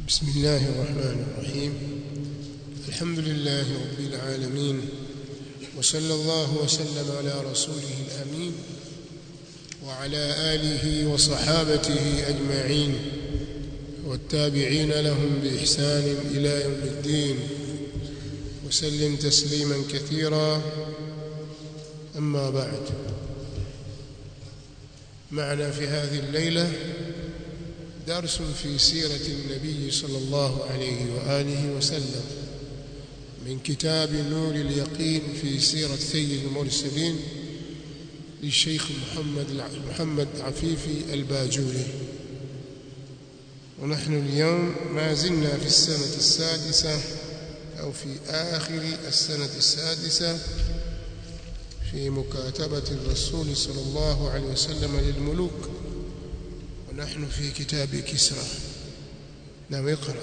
بسم الله الرحمن الرحيم الحمد لله رب العالمين وصلى الله وسلم على رسوله الأمين وعلى آله وصحابته أجمعين والتابعين لهم بإحسان إلى يوم الدين وسلم تسليما كثيرا أما بعد معنا في هذه الليلة درس في سيرة النبي صلى الله عليه وآله وسلم من كتاب نور اليقين في سيرة سيد المرسلين للشيخ محمد محمد عفيفي الباجوري ونحن اليوم ما زلنا في السنة السادسة أو في آخر السنة السادسة في مكاتبة الرسول صلى الله عليه وسلم للملوك ونحن في كتاب كسرى نعم اقرأ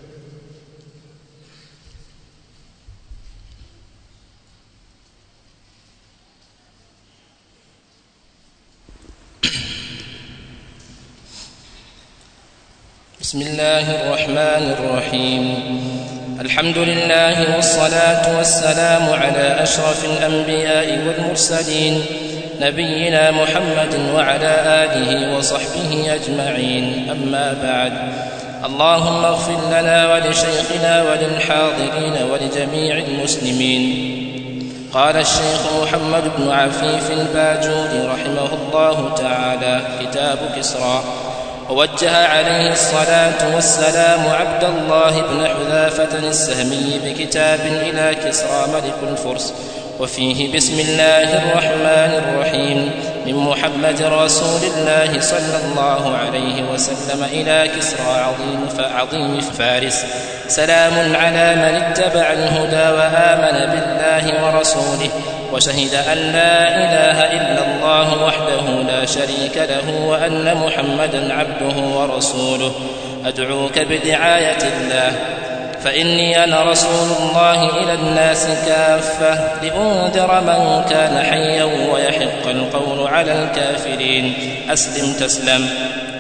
بسم الله الرحمن الرحيم الحمد لله والصلاة والسلام على أشرف الأنبياء والمرسلين نبينا محمد وعلى آله وصحبه أجمعين أما بعد اللهم اغفر لنا ولشيخنا وللحاضرين ولجميع المسلمين قال الشيخ محمد بن عفيف الباجوري رحمه الله تعالى كتاب كسرى ووجه عليه الصلاة والسلام عبد الله بن حذافة السهمي بكتاب إلى كسرى ملك الفرس وفيه بسم الله الرحمن الرحيم من محمد رسول الله صلى الله عليه وسلم إلى كسرى عظيم فعظيم فارس سلام على من اتبع الهدى وآمن بالله ورسوله وشهد أن لا إله إلا الله وحده لا شريك له وأن محمدا عبده ورسوله أدعوك بدعاية الله فإني أنا رسول الله إلى الناس كافة لأنذر من كان حيا ويحق القول على الكافرين أسلم تسلم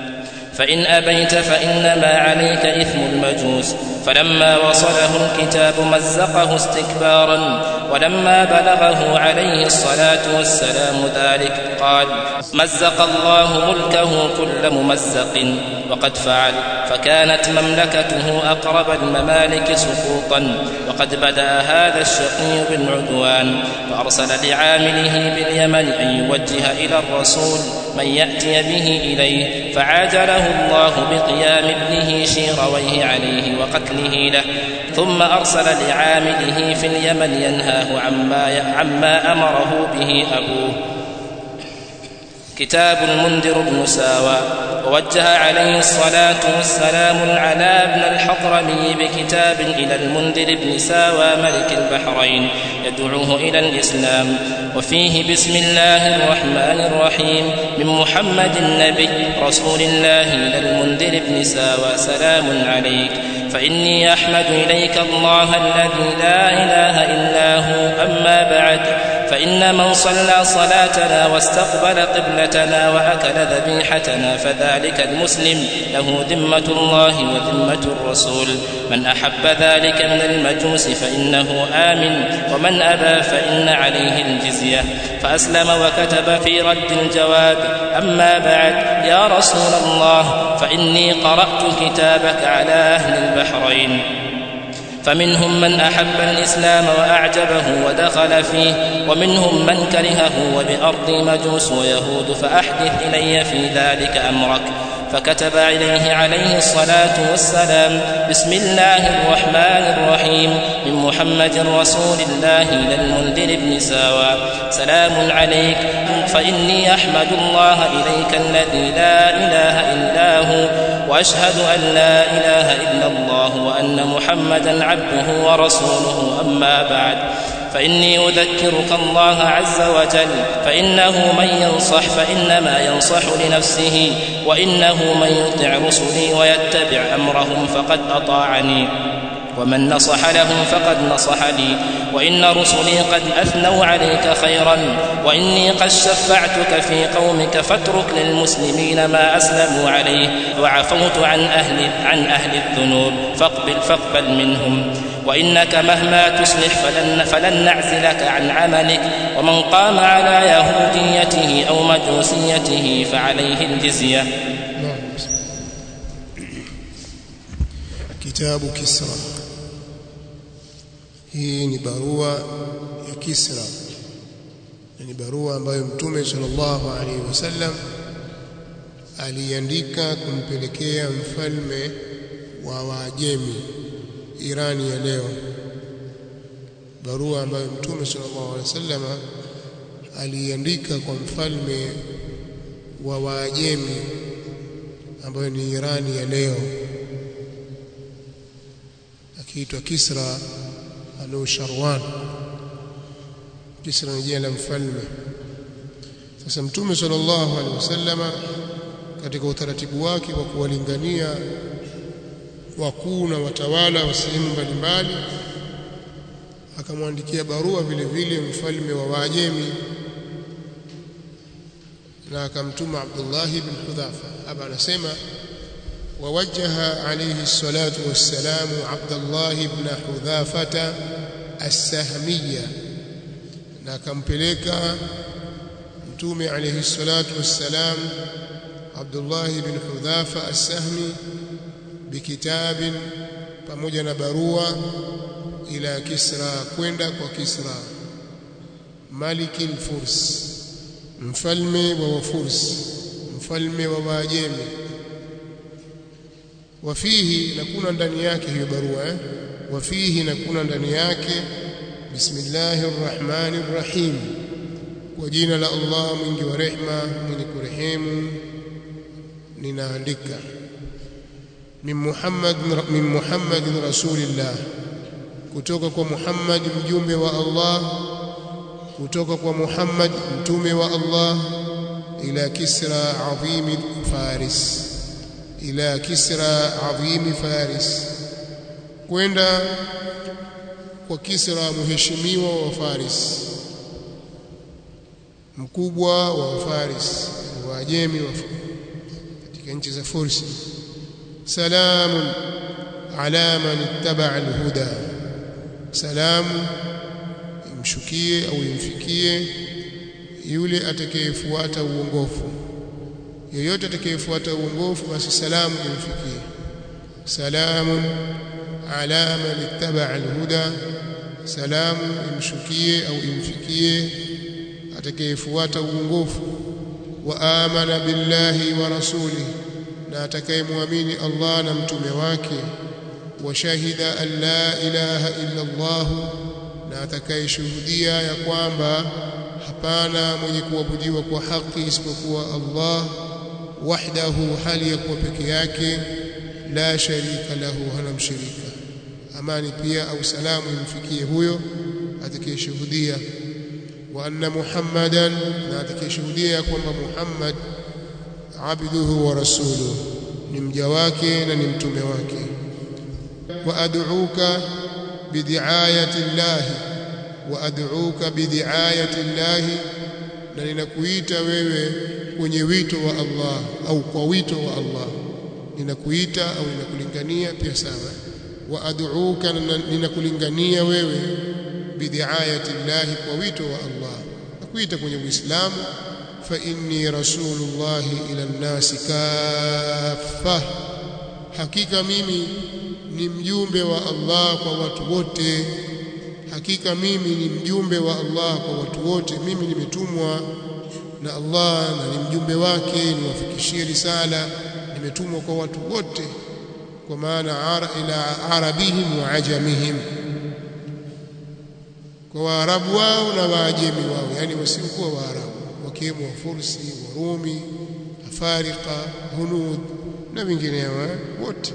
فإن أبيت فإنما عليك إثم المجوس فلما وصله الكتاب مزقه استكبارا ولما بلغه عليه الصلاة والسلام ذلك قال مزق الله ملكه كل ممزق وقد فعل فكانت مملكته أقرب الممالك سقوطا وقد بدأ هذا الشقي بالعدوان فأرسل لعامله باليمن أن يوجه إلى الرسول من يأتي به إليه فعاجله الله بقيام ابنه شيرويه عليه وقتله له ثم أرسل لعامله في اليمن ينهاه عما, عما أمره به أبوه كتاب المنذر بن ساوى ووجه عليه الصلاة والسلام العلاء بن الحضرمي بكتاب إلى المنذر بن ساوى ملك البحرين يدعوه إلى الإسلام وفيه بسم الله الرحمن الرحيم من محمد النبي رسول الله إلى المنذر بن ساوى سلام عليك فإني أحمد إليك الله الذي لا إله إلا هو أما بعد فإن من صلى صلاتنا واستقبل قبلتنا وأكل ذبيحتنا فذلك المسلم له ذمة الله وذمة الرسول من أحب ذلك من المجوس فإنه آمن ومن أبى فإن عليه الجزية فأسلم وكتب في رد الجواب أما بعد يا رسول الله فإني قرأت كتابك على أهل البحرين فمنهم من أحب الإسلام وأعجبه ودخل فيه ومنهم من كرهه وبأرض مجوس ويهود فأحدث إلي في ذلك أمرك فكتب إليه عليه الصلاة والسلام بسم الله الرحمن الرحيم من محمد رسول الله إلى المنذر بن ساوى سلام عليك فإني أحمد الله إليك الذي لا إله إلا هو وأشهد أن لا إله إلا الله وأن محمدا عبده ورسوله أما بعد فإني أذكرك الله عز وجل فإنه من ينصح فإنما ينصح لنفسه وإنه من يطع رسلي ويتبع أمرهم فقد أطاعني ومن نصح له فقد نصح لي وإن رسلي قد أثنوا عليك خيرا وإني قد شفعتك في قومك فاترك للمسلمين ما أسلموا عليه وعفوت عن أهل عن أهل الذنوب فاقبل فاقبل منهم وإنك مهما تصلح فلن, فلن نعزلك عن عملك ومن قام على يهوديته أو مجوسيته فعليه الجزية نعم kitabu Kisra hii ni barua ya Kisra ni barua ambayo mtume sallallahu alaihi wasallam aliandika kumpelekea mfalme wa Waajemi Irani ya leo barua ambayo mtume sallallahu alaihi wasallam aliandika kwa mfalme wa Waajemi ambayo ni Irani ya leo akiitwa Kisra Anusharwan. Kisra ni jina la mfalme. Sasa Mtume sallallahu alaihi wasallama katika utaratibu wake wa kuwalingania wakuu na watawala wa sehemu mbalimbali akamwandikia barua vile vile mfalme wa Waajemi na akamtuma Abdullah ibn Hudhafa. Hapa anasema ووجه عليه الصلاة والسلام عبد الله بن حذافة السهمية نكمبلك متومي عليه الصلاة والسلام عبد الله بن حذافة السهمي بكتاب pamoja na barua ila Kisra kwenda kwa Kisra maliki al-Furs mfalme wa Wafurs mfalme wa Waajemi wafihi na kuna ndani yake hiyo barua eh? wafihi na kuna ndani yake bismillahir rahmanir rahim kwa jina la Allah mwingi wa rehma mwenye kurehemu ninaandika min Muhammad min Muhammad rasulillah kutoka kwa Muhammad mjumbe wa Allah kutoka kwa Muhammad mtume wa Allah ila Kisra adhim Faris ila Kisra adhim Faris kwenda kwa Kisra mheshimiwa wa Faris mkubwa wa Faris Waajemi wa katika nchi za Fursi salamun ala man ittaba alhuda salamu imshukie au imfikie yule atakayefuata uongofu yoyote atakayefuata uongofu basi salamu imfikie salamun ala man ittaba alhuda salamu imshukie au imfikie atakayefuata uongofu wa amana billahi wa rasulihi na atakayemwamini Allah na mtume wake wa shahida an la ilaha illa Allah na atakayeshuhudia ya kwamba hapana mwenye kuabudiwa kwa haki isipokuwa Allah wahdahu hali ya kuwa peke yake la sharika lahu hana mshirika amani pia au salamu imfikie huyo atakayeshuhudia wa anna muhammadan na atakayeshuhudia ya kwamba Muhammad abduhu wa rasuluhu ni mja wake na ni mtume wake wa ad'uka bidiayati llahi wa ad'uka bidiayati llahi na ninakuita wewe kwenye wito wa Allah au kwa wito wa Allah ninakuita au ninakulingania pia sawa wa ad'uka ninakulingania wewe bidiayati llahi kwa wito wa Allah nakuita kwenye Uislamu fa inni rasulullahi ila nnasi kaffa hakika mimi ni mjumbe wa Allah kwa watu wote hakika mimi ni mjumbe wa Allah kwa watu wote mimi nimetumwa na Allah na ni mjumbe wake niwafikishie risala nimetumwa kwa watu wote kwa maana ara ila arabihim wa ajamihim kwa waarabu wao na waajemi wao yani wasiokuwa waarabu wakiwemo wafursi warumi afarika hunud na vingineo wote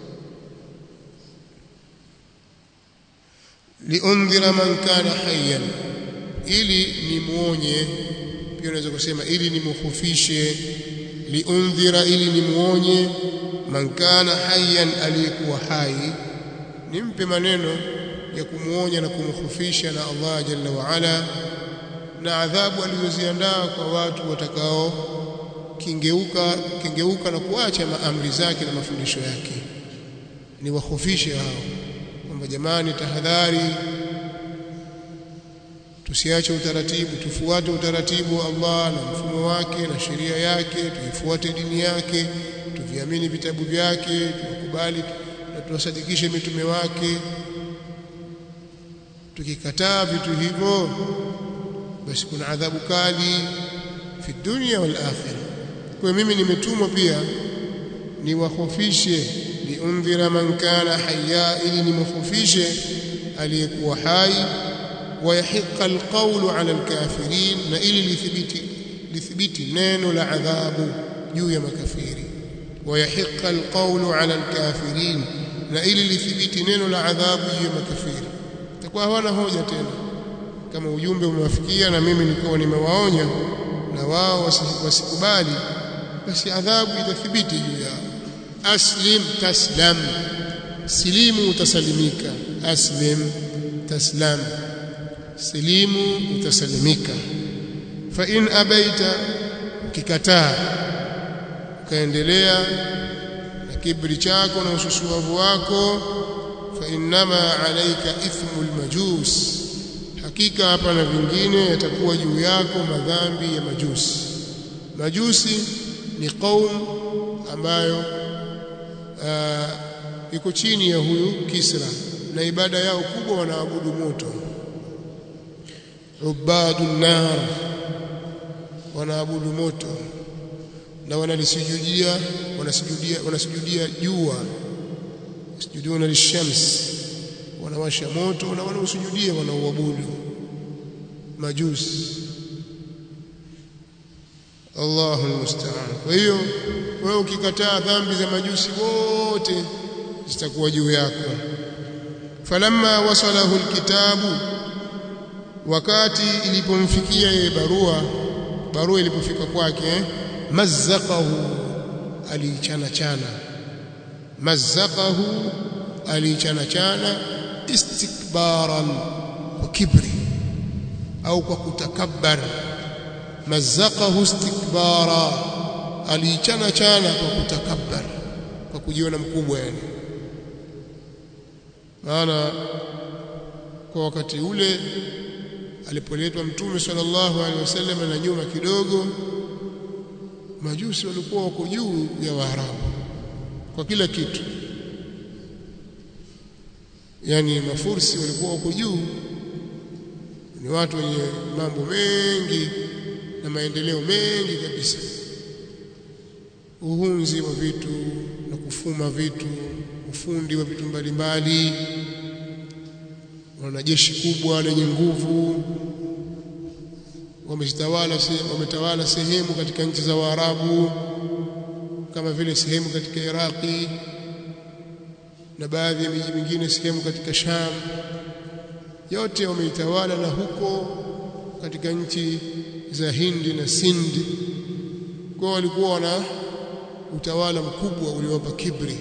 liundhira man kana hayyan ili nimuonye pia unaweza kusema ili nimkhufishe liundhira ili nimuonye man kana hayyan aliyekuwa hai nimpe maneno ya kumuonya na kumkhufisha na Allah jalla wa ala na adhabu alizoziandaa kwa watu watakao kingeuka kingeuka na kuacha maamri zake na mafundisho yake ni wahofishe hao kwamba jamani tahadhari tusiache utaratibu tufuate utaratibu wa Allah na mfumo wake na sheria yake tuifuate dini yake tuviamini vitabu vyake tukubali na tuwasadikishe mitume wake tukikataa vitu hivyo basi kuna adhabu kali fi dunya wal akhirah kwa mimi nimetumwa pia niwahofishe liundhira man kana hayya ili nimkhofishe aliyekuwa hai wayahiqa alqawlu ala alkafirin na ili lithibiti lithibiti neno la adhabu juu ya makafiri wayahiqa alqawlu ala alkafirin na ili lithibiti neno la adhabu juu ya makafiri itakuwa hawana hoja tena kama ujumbe umewafikia na mimi nilikuwa nimewaonya na wao wasikubali basi adhabu itathibiti juu yao aslim taslam silimu utasalimika aslim taslam silimu utasalimika fa in abaita ukikataa ukaendelea na kibri chako na ususuavu wako fa innama alayka ithmul majus hakika hapa na vingine yatakuwa juu yako madhambi ya majusi majusi ni qaum ambayo uh, iko chini ya huyu Kisra na ibada yao kubwa wanaabudu moto ubadun nar wanaabudu moto na wanalisujudia wanasujudia wanasujudia jua sujuduna lishams wanawasha moto na wanaosujudia wanauabudu majusi Allahu almusta'an kwa hiyo wewe ukikataa dhambi za majusi wote zitakuwa juu yako falamma wasalahu alkitabu wakati ilipomfikia yeye barua barua ilipofika kwake mazzaqahu alichana chana mazzaqahu alichana chana istikbaran wa kibri au kwa kutakabbar mazzaqahu istikbara alichana chana kwa kutakabbar kwa kujiona mkubwa yani maana kwa wakati ule alipoletwa mtume sallallahu alaihi wasallam na nyuma kidogo majusi walikuwa wako juu ya waarabu kwa kila kitu yani mafursi walikuwa wako juu ni watu wenye mambo mengi na maendeleo mengi kabisa uhunzi wa vitu na kufuma vitu ufundi wa vitu mbalimbali wana jeshi kubwa lenye nguvu wametawala wametawala sehemu katika nchi za Waarabu kama vile sehemu katika Iraqi na baadhi ya miji mingine sehemu katika Sham yote wameitawala na huko katika nchi za Hindi na Sindi kwa walikuwa wana utawala mkubwa uliowapa kibri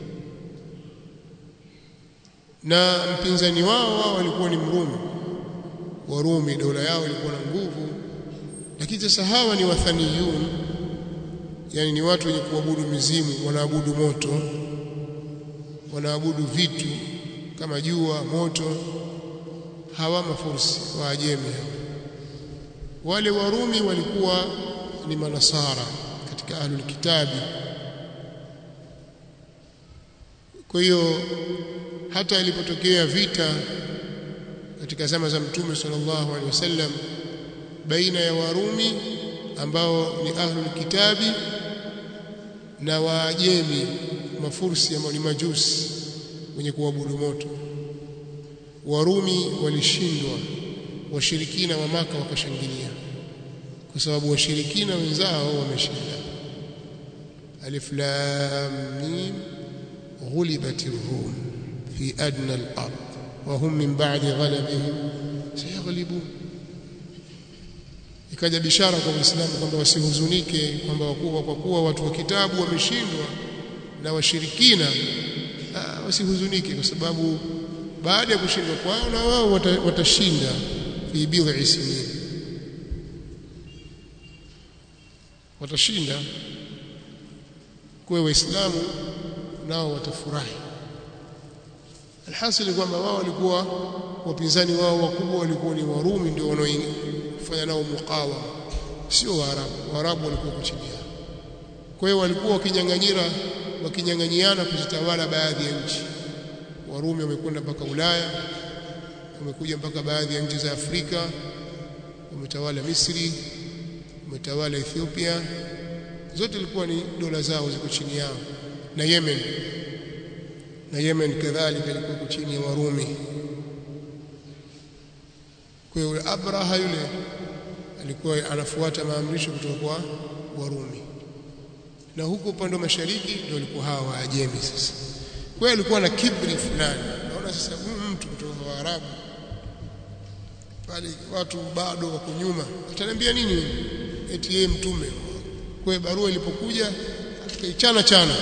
na mpinzani wao wao walikuwa ni Mrumi Warumi dola yao ilikuwa na nguvu lakini sasa hawa ni wathaniyun yani ni watu wenye kuabudu mizimu wanaabudu moto wanaabudu vitu kama jua moto hawa mafursi wa ajemi wale warumi walikuwa ni manasara katika ahlul kitabi kwa hiyo hata ilipotokea vita katika zama za mtume sallallahu alaihi wasallam baina ya warumi ambao ni ahlul kitabi na waajemi mafursi ambao ni majusi wenye kuabudu moto warumi walishindwa washirikina wa maka wakashangilia kwa sababu washirikina wenzao wameshinda alif lam mim ghulibatir rum fi adna al-ard wa hum min ba'di ghalabihim sayaghlibun ikaja bishara kwa Uislamu kwamba wasihuzunike kwamba wakuwa kwa kuwa watu wa kitabu wameshindwa na washirikina wasihuzunike kwa sababu baada ya kushindwa kwao na wao watashinda fi bid'i sinin watashinda kwa waislamu nao watafurahi alhasil kwamba wao walikuwa wapinzani wao wakubwa walikuwa ni warumi ndio wanaofanya nao mukawama sio waarabu waarabu walikuwa chini yao kwa hiyo walikuwa wakinyang'anyira wakinyang'anyiana kuzitawala baadhi ya nchi warumi wamekwenda mpaka Ulaya wamekuja mpaka baadhi ya nchi za Afrika wametawala Misri wametawala Ethiopia zote ilikuwa ni dola zao ziko chini yao na Yemen na Yemen kadhalika ilikuwa chini ya Warumi kwa hiyo Abraha yule alikuwa anafuata maamrisho kutoka kwa Warumi na huko upande wa mashariki ndio walikuwa hawa Waajemi sasa kwa hiyo alikuwa na kibri fulani naona sasa huyu mtu kutoka kwa Waarabu pale watu bado wako nyuma ataniambia nini eti yeye mtume kwa hiyo barua ilipokuja akaichana chana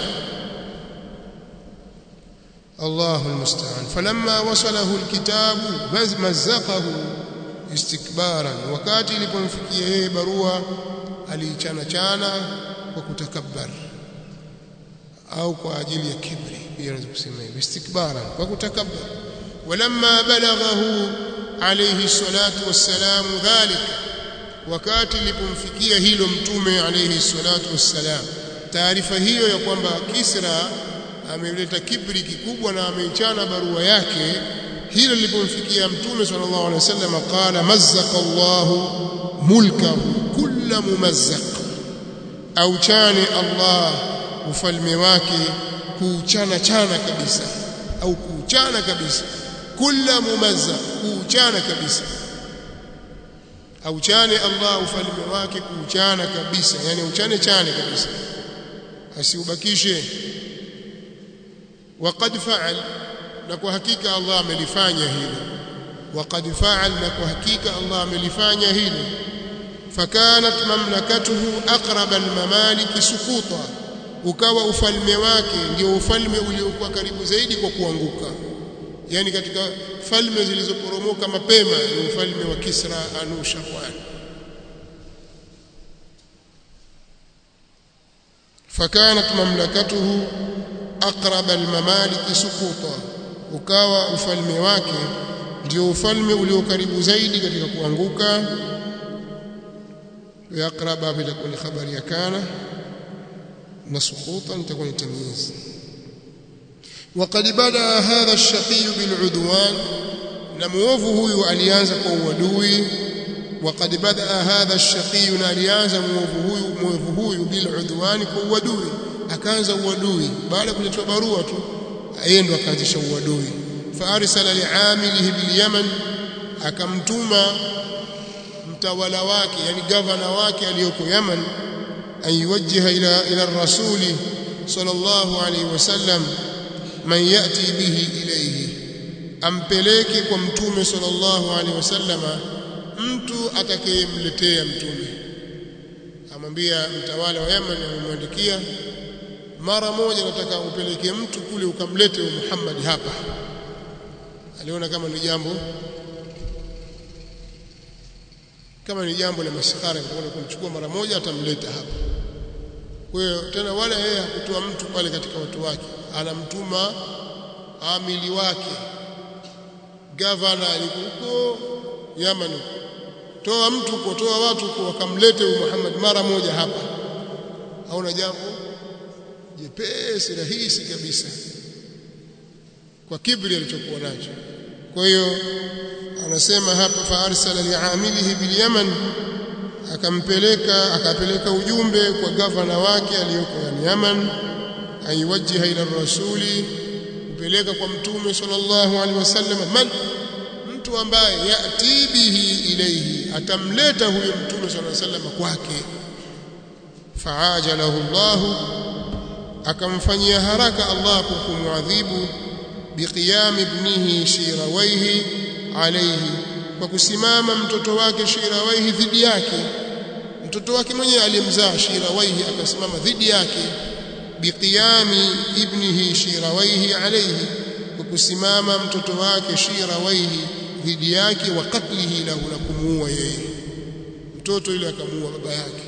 Allahu almusta'an falamma wasalahu alkitabu mazzaqahu istikbaran wakati ilipomfikia yeye barua aliichana chana kwa kutakabbar au kwa ajili ya kibri pia unaweza kusema hivyo istikbaran kwa kutakabbar walamma balaghahu alayhi salatu wassalam dhalik wakati ilipomfikia hilo mtume alayhi salatu wassalam taarifa hiyo ya kwamba Kisra ameleta kibri kikubwa na ameichana barua yake hilo lilipomfikia mtume sallallahu alaihi wasallam qala mazzaqa Allahu mulkahu kullu mumazzaq au chane Allah ufalme wake kuuchana chana kabisa au kuuchana kabisa kullu mumazzaq kuuchana kabisa au chane Allah ufalme wake kuuchana kabisa yani uchane chane kabisa asiubakishe وقد فعل na kwa hakika Allah amelifanya hilo وقد فعل na kwa hakika Allah amelifanya hilo fakanat mamlakatuhu aqrab almamalik suquta ukawa ufalme wake ndio ufalme uliokuwa karibu zaidi kwa kuanguka yani katika falme zilizoporomoka mapema ni ufalme wa Kisra Anushirwan fakanat mamlakatuhu aqrab almamalik suquta ukawa ufalme wake ndio ufalme ulio karibu zaidi katika kuanguka yaqraba bitakuwa ni habari ya kana na suqutan itakuwa ni tamyiz وقد بدا هذا الشقي بالعدوان نموvu huyu alianza kwa uadui وقد بدا هذا الشقي alianza muovu huyu muovu huyu biludwan kwa uadui akaanza uadui baada ya kuletwa barua tu yeye ndo akaanzisha uadui faarsala liamilihi bilyaman akamtuma mtawala wake yani gavana wake aliyoko Yaman ayuwajjiha ila ila rasuli sallallahu alayhi wasallam man yati bihi ilayhi ampeleke kwa mtume sallallahu alayhi wasallama mtu atakayemletea mtume amwambia mtawala wa Yaman amemwandikia mara moja nataka upeleke mtu kule ukamlete Muhammad hapa aliona kama ni jambo kama ni jambo la maskhara nitakwenda kumchukua mara moja atamleta hapa kwa hiyo tena wala yeye hakutoa mtu pale katika watu wake anamtuma amili wake gavana alikuko Yaman toa mtu kutoa watu kwa wakamlete Muhammad mara moja hapa hauna jambo jepesi rahisi kabisa kwa kibri alichokuwa nacho kwa hiyo anasema hapa fa arsala liamilihi bil yaman akampeleka akapeleka ujumbe kwa gavana wake aliyoko yani Yaman aiwajiha ila rasuli kupeleka kwa mtume sallallahu alaihi wasallam man mtu ambaye yati bihi ilayhi atamleta huyo mtume sallallahu alaihi wasallam kwake faajalahu Allah akamfanyia haraka Allah kwa kumwadhibu biqiyam ibnihi shirawaihi alayhi kwa kusimama mtoto wake shirawaihi dhidi yake mtoto wake mwenyewe aliyemzaa shirawaihi akasimama dhidi yake biqiyami ibnihi shirawaihi alayhi kwa kusimama mtoto wake shirawaihi dhidi yake wa katlihi lahu na kumuua yeye mtoto yule akamuua baba yake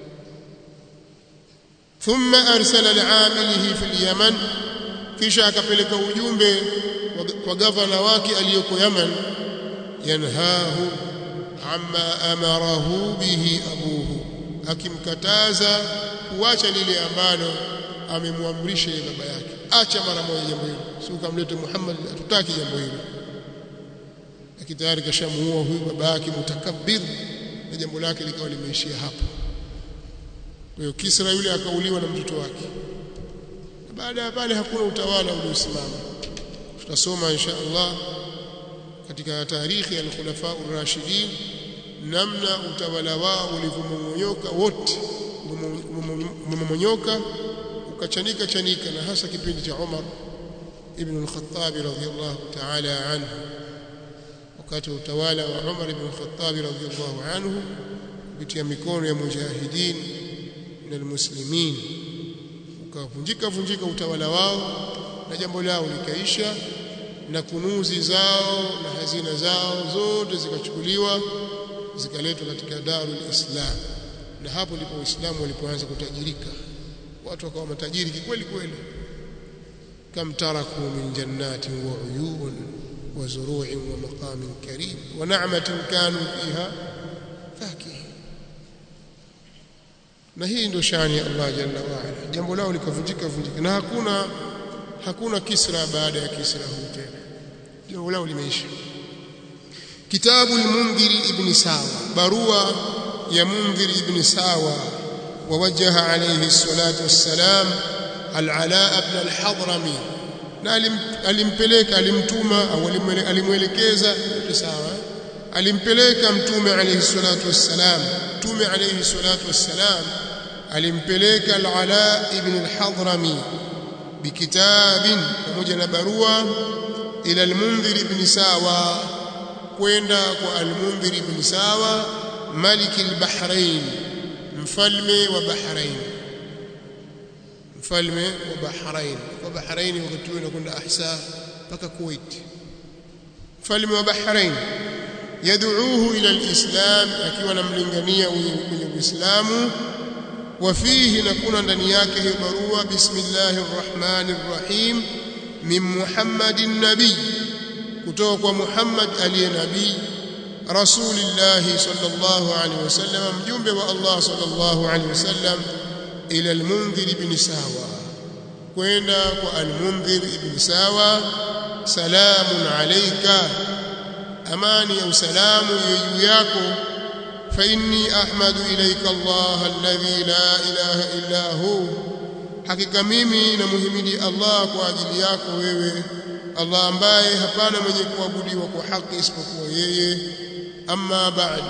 thumma arsala li'amilihi fil yaman kisha akapeleka ujumbe kwa gavana wake aliyoko Yaman yanhahu amma amarahu bihi abuhu akimkataza kuacha lile ambalo amemwamrisha yeye baba yake acha mara moja jambo hilo si ukamlete Muhammad hatutaki jambo hilo lakini tayari kashamuua huyu baba yake mutakabbir na jambo lake likawa limeishia hapo kwa hiyo Kisra yule akauliwa na mtoto wake baada ya pale hakuna utawala uliosimama tutasoma insha Allah katika tarikhi ya al-khulafa ar-rashidin namna utawala wao ulivyomonyoka wote umemonyoka ukachanika chanika na hasa kipindi cha Umar ibn al-Khattab radhiyallahu ta'ala anhu wakati wa utawala wa Umar ibn al-Khattab radhiyallahu anhu kupitia mikono ya mujahidin na almuslimin ukavunjika vunjika utawala wao na jambo lao likaisha na kunuzi zao na hazina zao zote zikachukuliwa zikaletwa katika darul islam na hapo ndipo waislamu walipoanza kutajirika watu wakawa matajiri kweli kweli kam taraku min jannatin wa uyun wa zuru'in wa maqamin karim wa na'matin kanu fiha fakihin na hii ndio shani ya Allah jalla wa ala jambo lao likavunjika vunjika na hakuna hakuna kisra baada ya kisra huu tena jambo lao limeisha kitabu al-mundhiri ibn sawa barua ya mundhiri ibn sawa ووجه عليه الصلاة والسلام العلاء بن الحضرمي na alimpeleka alimtuma au alimwelekeza yote sawa alimpeleka mtume alayhi salatu wassalam mtume alayhi salatu wassalam alimpeleka al-Ala ibn al-Hadrami bikitabin pamoja na barua ila al-Mundhir ibn Sawa kwenda kwa al-Mundhir ibn Sawa malik al-Bahrain mfalme wa Bahrain mfalme wa Bahrain wa Bahrain wakati huo inakwenda Ahsa mpaka Kuwait mfalme wa Bahrain yad'uuhu ila al-islam akiwa anamlingania kwenye Uislamu وفيه نكون ndani yake hiyo barua bismillahir rahmanir rahim min muhammadin nabiy kutoka kwa muhammad aliye nabii rasulillah sallallahu alaihi wasallam mjumbe wa allah sallallahu alaihi wasallam ila al-mundhir ibn sawa kwenda kwa al-mundhir ibn sawa salamun alayka amani ya usalamu juu yako فإني أحمد إليك الله الذي لا إله إلا هو hakika mimi namhimidi Allah kwa ajili yako wewe Allah ambaye hapana mwenye kuabudiwa kwa haki isipokuwa yeye amma ba'd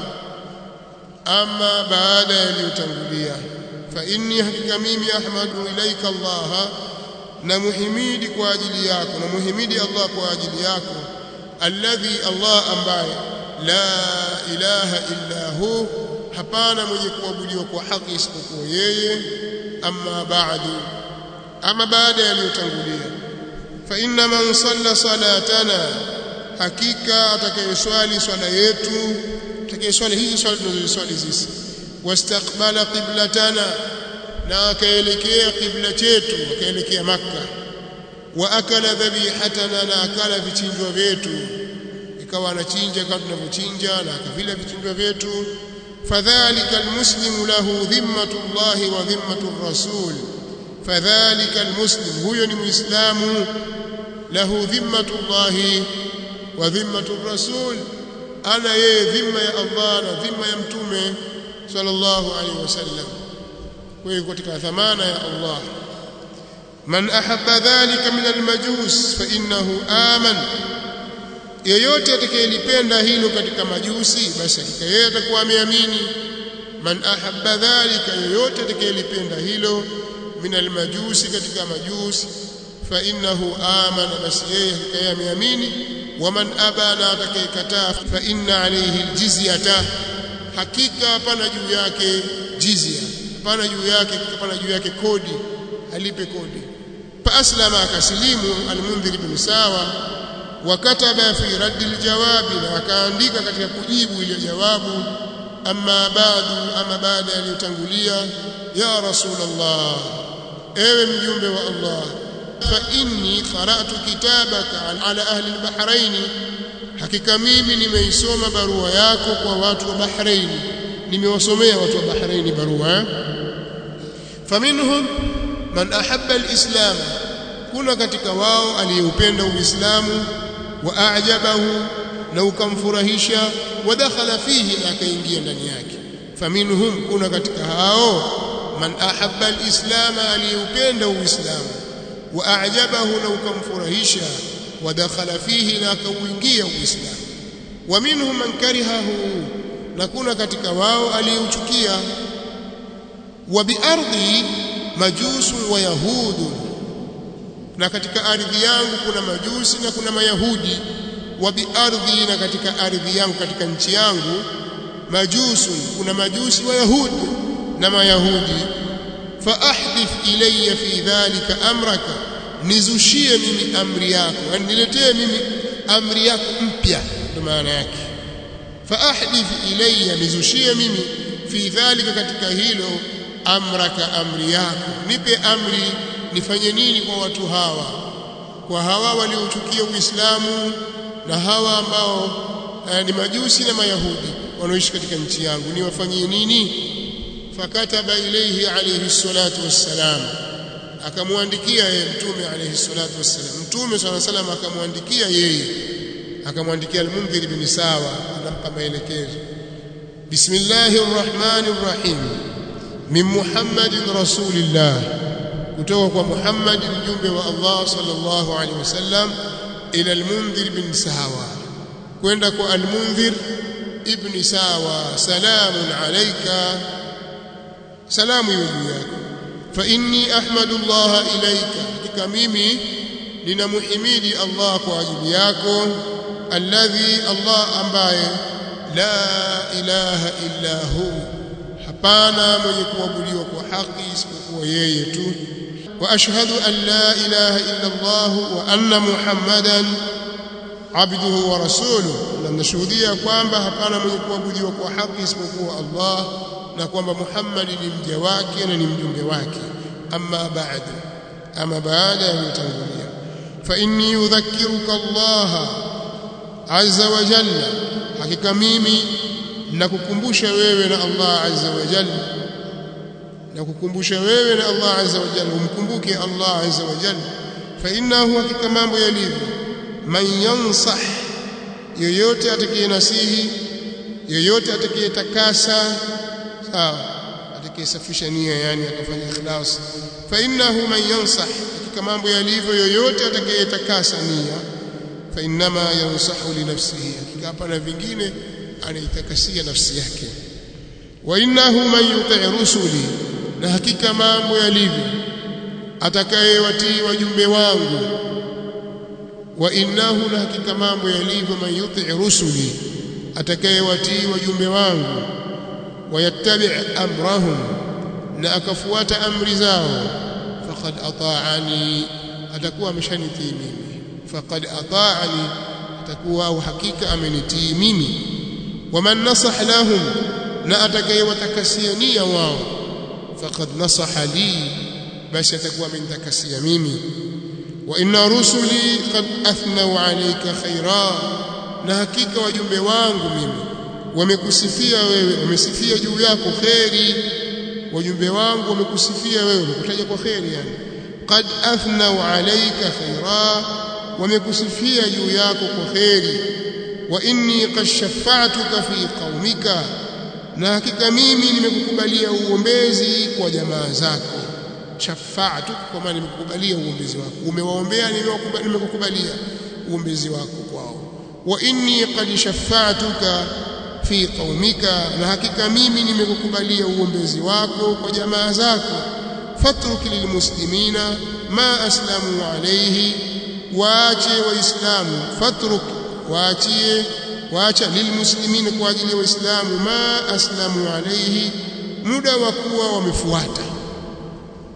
amma baada yaliyotangulia fa inni hakika mimi ahmadu ilaika Allah namuhimidi kwa ajili yako namuhimidi Allah kwa ajili yako alladhi Allah ambaye la ilaha illa hu hapana mwenye kuabudiwa kwa haki isipokuwa yeye amma ba'du ama baada yaliyotangulia fa inna man salla salatana hakika atakayeswali swala yetu atakayeswali hizi swala tunazoswali sisi wastaqbala qiblatana na akaelekea qibla chetu akaelekea makka wa akala dhabihatana na akala vichinjwa vyetu ikawa anachinja kama tunavyochinja na akavila vichinjwa vyetu fadhalika almuslimu lahu dhimmatu llahi wa dhimmatu rasul fadhalika almuslim huyo ni muislamu lahu dhimmatu llahi wa dhimmatu rasul ana yeye dhimma ya Allah na dhimma ya mtume sallallahu alaihi wasallam kwa hiyo katika dhamana ya Allah man ahabba dhalika min almajus fa innahu amana yeyote atakayelipenda hilo katika majusi basi hakika yeye atakuwa ameamini man ahabba dhalika yeyote atakayelipenda hilo min almajusi katika majusi fa innahu amana basi yeye hakika yeye ameamini waman abana atakayekataa fa inna alayhi aljizyata hakika hapana juu yake jizya hapana juu yake hapana juu yake kodi alipe kodi faaslama akasilimu almundhir ibn sawa wakataba fi raddi aljawabi na akaandika katika kujibu ile jawabu amma ba'du ama baada yaliyotangulia ya rasulullah ewe mjumbe wa Allah fa inni qara'tu kitabaka ala ahli albahrain hakika mimi nimeisoma barua yako kwa watu wa Bahrain nimewasomea watu wa Bahrain barua faminhum man ahabba alislam kuna katika wao aliyeupenda uislamu wa a'jabahu na ukamfurahisha wadakhala fihi na akaingia ndani yake faminhum kuna katika hao man ahabba alislam aliyeupenda uislamu wa a'jabahu na ukamfurahisha wadakhala fihi na akauingia uislamu wa minhum man karihahu na kuna katika wao aliyeuchukia wa biardhi majusu wa yahudu na katika ardhi yangu kuna majusi na kuna mayahudi wa biardhi na katika ardhi yangu katika nchi yangu majusu kuna majusi wa yahudi na mayahudi fa ahdith ilayya fi dhalika amraka nizushie mimi amri yako yani niletee mimi amri yako mpya ndio maana yake fa ahdith ilayya nizushie mimi fi dhalika katika hilo amraka amri yako nipe amri nifanye nini kwa watu hawa kwa hawa waliochukia Uislamu na hawa ambao eh, ni majusi na mayahudi wanaoishi katika nchi yangu niwafanyie nini fakataba ilayhi alayhi salatu wassalam akamwandikia yeye mtume alayhi salatu wassalam mtume swalla salam akamwandikia yeye akamwandikia al-Mundhir ibn Sawa anampa maelekezo bismillahir rahmanir rahim min muhammadin rasulillah kutoka kwa Muhammad mjumbe wa Allah sallallahu alaihi wasallam ila al-Mundhir ibn Sawa kwenda kwa al-Mundhir ibn Sawa salamun alayka salamu juu yako fa inni ahmadu Allah ilayka hakika mimi ninamuhimidi Allah kwa ajili yako alladhi Allah ambaye la ilaha illa hu hapana mwenye kuabudiwa kwa haki isipokuwa yeye tu wa ashhadu an la ilaha illa Allah wa anna muhammadan abduhu wa rasuluhu na nashuhudia kwamba hapana mwenye kuabudiwa kwa haki isipokuwa Allah na kwamba Muhammad ni mja wake na ni mjumbe wake amma ba'du ama baada ya kutangulia fa inni udhakkiruka Allah azza wa jalla hakika mimi nakukumbusha wewe na Allah azza wa jalla nakukumbusha wewe na Allah azza wa jalla umkumbuke Allah azza wa jalla fa innahu hakika mambo yalivyo man yansah yoyote atakayenasihi yoyote atakayetakasa sawa atakayesafisha nia yani akafanya ikhlas fa innahu man yansah hakika mambo yalivyo yoyote atakayetakasa nia fa innama yansahu li nafsihi hakika hapana vingine anaitakasia nafsi yake wa innahu man yuti rusuli na hakika mambo yalivyo atakayewatii wajumbe wangu wa innahu na hakika mambo yalivyo man yuti rusuli atakayewatii wajumbe wangu wayattabi amrahum na akafuata amri zao faqad ata'ani atakuwa ameshanitii mimi faqad ata'ani atakuwa au hakika amenitii mimi waman nasah lahum na atakayewatakasia nia wao faqad nasaha li basi atakuwa amenitakasia mimi wa inna rusuli qad athnau alayka khaira na hakika wajumbe wangu mimi wamekusifia wewe wamesifia juu yako kheri wajumbe wangu wamekusifia wewe wamekutaja kwa kheri yani qad athnau alayka khaira wamekusifia juu yako kwa kheri wa inni qad shafa'tuka fi qaumika na hakika mimi nimekukubalia uombezi kwa jamaa zako shafa'tu kwa maana nimekukubalia uombezi wako umewaombea nimekukubalia uombezi wako kwao wa inni qad shafa'tuka fi qaumika na hakika mimi nimekukubalia uombezi wako kwa jamaa zako fatruk lilmuslimina ma aslamu alayhi waache waislamu fatruk waachie waacha lilmuslimina kwa ajili ya waislamu ma aslamu alayhi muda wa kuwa wamefuata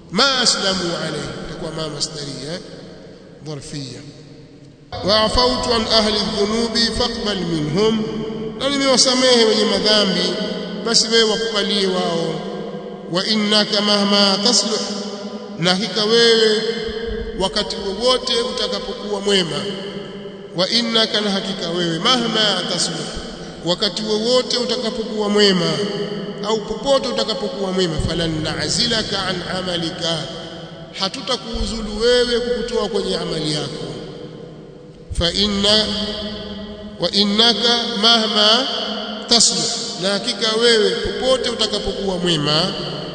ma aslamu alayhi itakuwa ma masdaria dharfia wa'afautu an ahli dhunubi faqbal minhum na nimewasamehe wenye madhambi basi wewe wakubalie wao wa innaka mahma tasluh na hakika wewe wakati wowote utakapokuwa mwema wa innaka na hakika wewe mahma tasluh wakati wowote utakapokuwa mwema au popote utakapokuwa mwema falan na'zilaka an amalika hatutakuuzulu wewe kukutoa kwenye amali yako fa inna wa innaka mahma tasluh na hakika wewe popote utakapokuwa mwema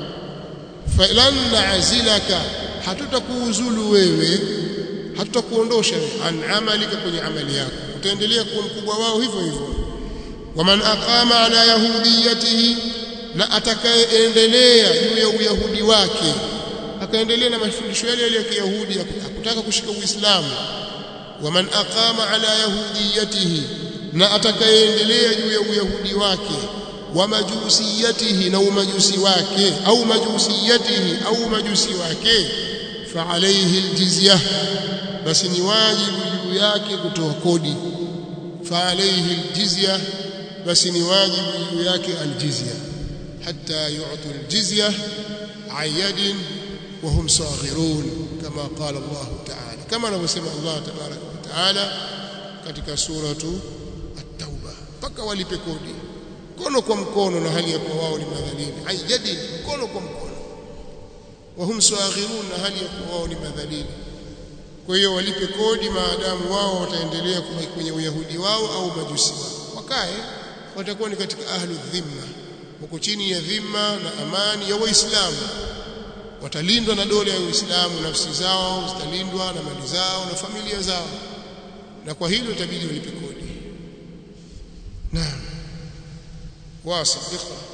falan na'zilaka hatutakuuzulu wewe hatutakuondosha an amalika kwenye amali yako utaendelea kuwa mkubwa wao hivyo hivyo waman aqama ala yahudiyatihi na atakayeendelea juu ya uyahudi wake akaendelea na mafundisho yale yale ya kiyahudi akutaka kushika uislamu waman aqama ala yahudiyatihi na atakayeendelea juu ya uyahudi wake wa majusiyatihi na umajusi wake au majusiyatihi au majusi wake fa alayhi aljizya basi ni wajibu juu yake kutoa kodi fa alayhi aljizya basi ni wajibu juu yake aljizya hatta yu'tu aljizya ayadin wa hum saghirun kama qala Allah ta'ala kama anavyosema Allah tabaraka wa ta'ala katika suratu at-tauba mpaka walipe kodi mkono kwa mkono na hali ya kuwa wao ni madhalili ayadin mkono kwa mkono wa hum saghirun na hali ya kuwa wao ni madhalili kwa hiyo walipe kodi maadamu wao wataendelea kubaki kwenye uyahudi wao au majusi wao wakae watakuwa ni katika ahlu dhimma wako chini ya dhimma na amani ya waislamu watalindwa na dola ya uislamu nafsi zao zitalindwa na mali zao na familia zao na kwa hilo itabidi walipe kodi naam واصل اقرأ